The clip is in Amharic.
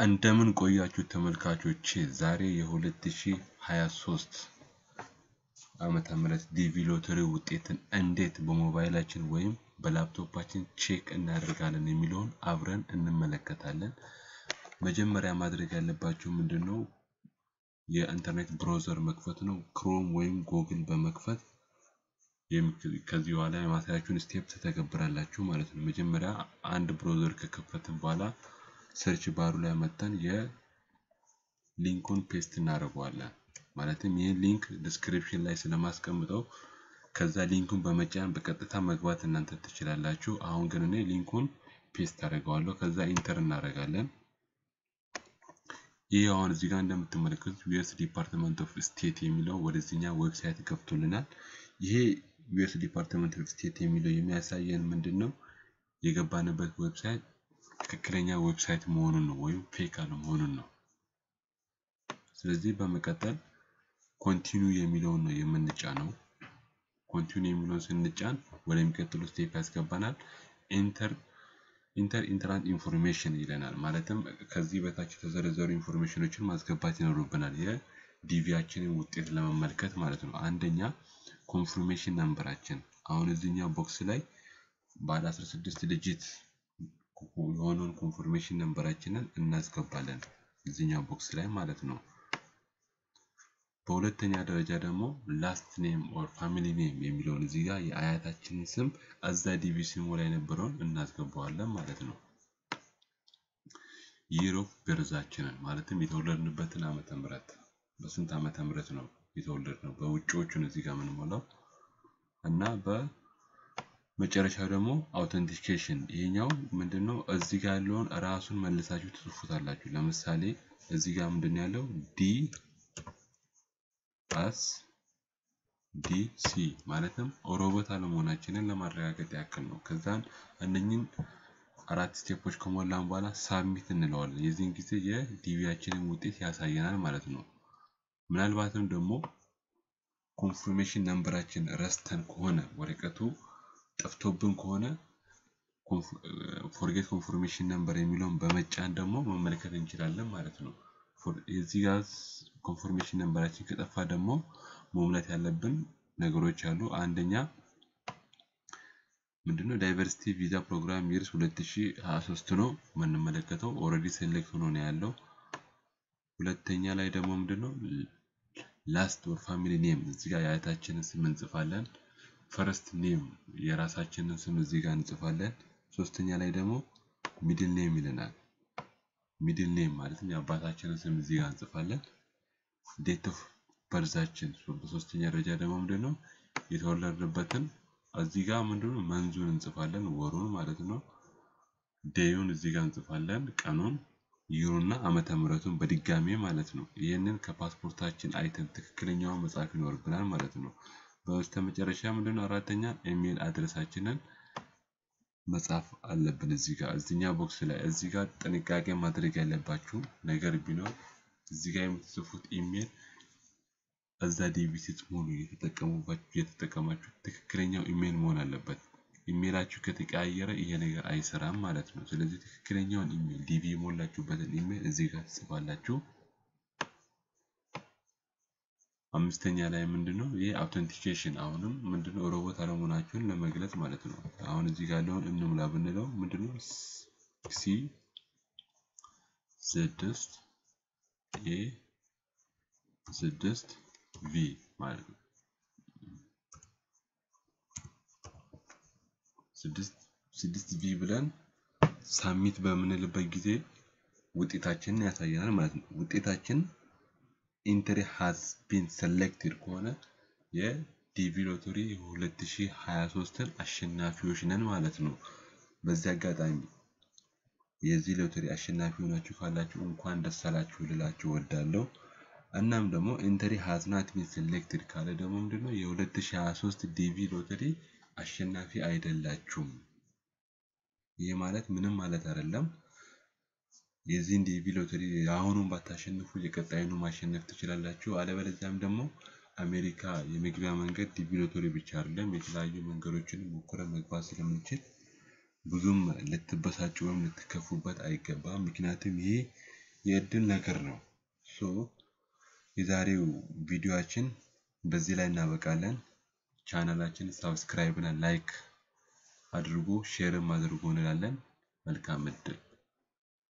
እንደምን ቆያችሁ ተመልካቾቼ ዛሬ የ2023 ዓመተ ምህረት ዲቪ ሎተሪ ውጤትን እንዴት በሞባይላችን ወይም በላፕቶፓችን ቼክ እናደርጋለን የሚለውን አብረን እንመለከታለን። መጀመሪያ ማድረግ ያለባችሁ ምንድን ነው? የኢንተርኔት ብራውዘር መክፈት ነው። ክሮም ወይም ጎግል በመክፈት ከዚህ በኋላ የማሳያችሁን ስቴፕ ትተገብራላችሁ ማለት ነው። መጀመሪያ አንድ ብራውዘር ከከፈትን በኋላ ሰርች ባሩ ላይ መተን የሊንኩን ፔስት እናደርገዋለን። ማለትም ይህን ሊንክ ዲስክሪፕሽን ላይ ስለማስቀምጠው ከዛ ሊንኩን በመጫን በቀጥታ መግባት እናንተ ትችላላችሁ። አሁን ግን እኔ ሊንኩን ፔስት አደርገዋለሁ። ከዛ ኢንተር እናደርጋለን። ይህ አሁን እዚህ ጋር እንደምትመለከቱት ዩኤስ ዲፓርትመንት ኦፍ ስቴት የሚለው ወደዚህኛ ዌብሳይት ገብቶልናል። ይሄ ዩኤስ ዲፓርትመንት ኦፍ ስቴት የሚለው የሚያሳየን ምንድን ነው? የገባንበት ዌብሳይት ትክክለኛ ዌብሳይት መሆኑን ነው ወይም ፌክ አለመሆኑን ነው። ስለዚህ በመቀጠል ኮንቲኒው የሚለውን ነው የምንጫነው። ኮንቲኒው የሚለውን ስንጫን ወደሚቀጥሉ ስቴፕ ያስገባናል። ኢንተር ኢንተር ኢንትራንት ኢንፎርሜሽን ይለናል። ማለትም ከዚህ በታች የተዘረዘሩ ኢንፎርሜሽኖችን ማስገባት ይኖርብናል የዲቪያችንን ውጤት ለመመልከት ማለት ነው። አንደኛ ኮንፍርሜሽን ነምበራችን አሁን እዚህኛው ቦክስ ላይ ባለ 16 ዲጂት የሆነውን ኮንፎርሜሽን ነምበራችንን እናስገባለን እዚህኛው ቦክስ ላይ ማለት ነው። በሁለተኛ ደረጃ ደግሞ ላስት ኔም ኦር ፋሚሊ ኔም የሚለውን እዚህ ጋር የአያታችንን ስም እዛ ዲቪ ሲሙ ላይ የነበረውን እናስገባዋለን ማለት ነው። ይር ኦፍ በርዛችንን ማለትም የተወለድንበትን ዓመተ ምህረት በስንት ዓመተ ምህረት ነው የተወለድነው በውጭዎቹን እዚህ ጋር የምንሞላው እና በመጨረሻ ደግሞ አውተንቲኬሽን ይሄኛው ምንድነው እዚህ ጋር ያለውን ራሱን መልሳችሁ ትጽፉታላችሁ። ለምሳሌ እዚህ ጋር ምንድን ያለው ዲ አስ ዲ ሲ ማለትም ሮቦት አለመሆናችንን ለማረጋገጥ ያክል ነው። ከዛን እነኝን አራት ስቴፖች ከሞላን በኋላ ሳብሚት እንለዋለን። የዚህን ጊዜ የዲቪያችንን ውጤት ያሳየናል ማለት ነው። ምናልባትም ደግሞ ኮንፍርሜሽን ነምበራችን ረስተን ከሆነ ወረቀቱ ጠፍቶብን ከሆነ ፎርጌት ኮንፎርሜሽን ነምበር የሚለውን በመጫን ደግሞ መመልከት እንችላለን ማለት ነው። የዚህ ጋር ኮንፎርሜሽን ነምበራችን ከጠፋ ደግሞ መሙላት ያለብን ነገሮች አሉ። አንደኛ ምንድነው ዳይቨርሲቲ ቪዛ ፕሮግራም ይርስ 2023 ነው የምንመለከተው። ኦልሬዲ ሴሌክት ሆኖ ነው ያለው። ሁለተኛ ላይ ደግሞ ምንድነው ላስት ኦር ፋሚሊ ኔም እዚህ ጋር የአያታችንን ስም እንጽፋለን። ፈርስት ኔም የራሳችንን ስም እዚህ ጋር እንጽፋለን። ሶስተኛ ላይ ደግሞ ሚድል ኔም ይለናል። ሚድል ኔም ማለትም የአባታችንን ስም እዚህ ጋር እንጽፋለን። ዴት ኦፍ በርዛችን በሶስተኛ ደረጃ ደግሞ ምንድነው የተወለድንበትን እዚህ ጋር ምንድነው መንዙን እንጽፋለን፣ ወሩን ማለት ነው። ዴዩን እዚህ ጋር እንጽፋለን፣ ቀኑን፣ ይሩና ዓመተ ምህረቱን በድጋሜ ማለት ነው። ይህንን ከፓስፖርታችን አይተን ትክክለኛውን መጻፍ ይኖርብናል ማለት ነው። በስተመጨረሻ ምንድነው አራተኛ ኢሜል አድረሳችንን መጻፍ አለብን። እዚህ ጋር እዚኛ ቦክስ ላይ እዚህ ጋር ጥንቃቄ ማድረግ ያለባችሁ ነገር ቢኖር እዚህ ጋር የምትጽፉት ኢሜል እዛ ዲቪ ስትሞሉ እየተጠቀሙባችሁ እየተጠቀማችሁ ትክክለኛው ኢሜል መሆን አለበት። ኢሜላችሁ ከተቀያየረ ይሄ ነገር አይሰራም ማለት ነው። ስለዚህ ትክክለኛውን ኢሜል ዲቪ የሞላችሁበትን ኢሜል እዚህ ጋር ትጽፋላችሁ። አምስተኛ ላይ ምንድነው ይሄ አውተንቲኬሽን አሁንም ምንድነው ሮቦት አለመሆናችሁን ለመግለጽ ማለት ነው። አሁን እዚህ ጋር ያለውን እንሙላ ብንለው ምንድነው ሲ ስድስት ኤ ስድስት ቪ ማለት ነው። ስድስት ቪ ብለን ሳሚት በምንልበት ጊዜ ውጤታችንን ያሳየናል ማለት ነው። ውጤታችን ኢንትሪ ሃዝ ቢን ሰሌክትድ ከሆነ የዲቪ ሎተሪ 2023ን አሸናፊዎች ነን ማለት ነው። በዚህ አጋጣሚ የዚህ ሎተሪ አሸናፊ ሆናችሁ ካላችሁ እንኳን ደስ አላችሁ ልላችሁ ወዳለሁ። እናም ደግሞ ኢንተሪ ሃዝ ናት ቢን ሴሌክትድ ካለ ደግሞ ምንድነው የ2023 ዲቪ ሎተሪ አሸናፊ አይደላችሁም። ይህ ማለት ምንም ማለት አይደለም። የዚህን ዲቪ ሎተሪ የአሁኑን ባታሸንፉ የቀጣዩን ማሸነፍ ትችላላችሁ። አለበለዚያም ደግሞ አሜሪካ የመግቢያ መንገድ ዲቪ ሎተሪ ብቻ አይደለም፣ የተለያዩ መንገዶችን ሞክረን መግባት ስለምንችል ብዙም ልትበሳጩ ወይም ልትከፉበት አይገባም። ምክንያቱም ይሄ የእድል ነገር ነው። ሶ የዛሬው ቪዲዮአችን በዚህ ላይ እናበቃለን። ቻናላችን ሳብስክራይብ እና ላይክ አድርጉ ሼርም አድርጉ እንላለን። መልካም እድል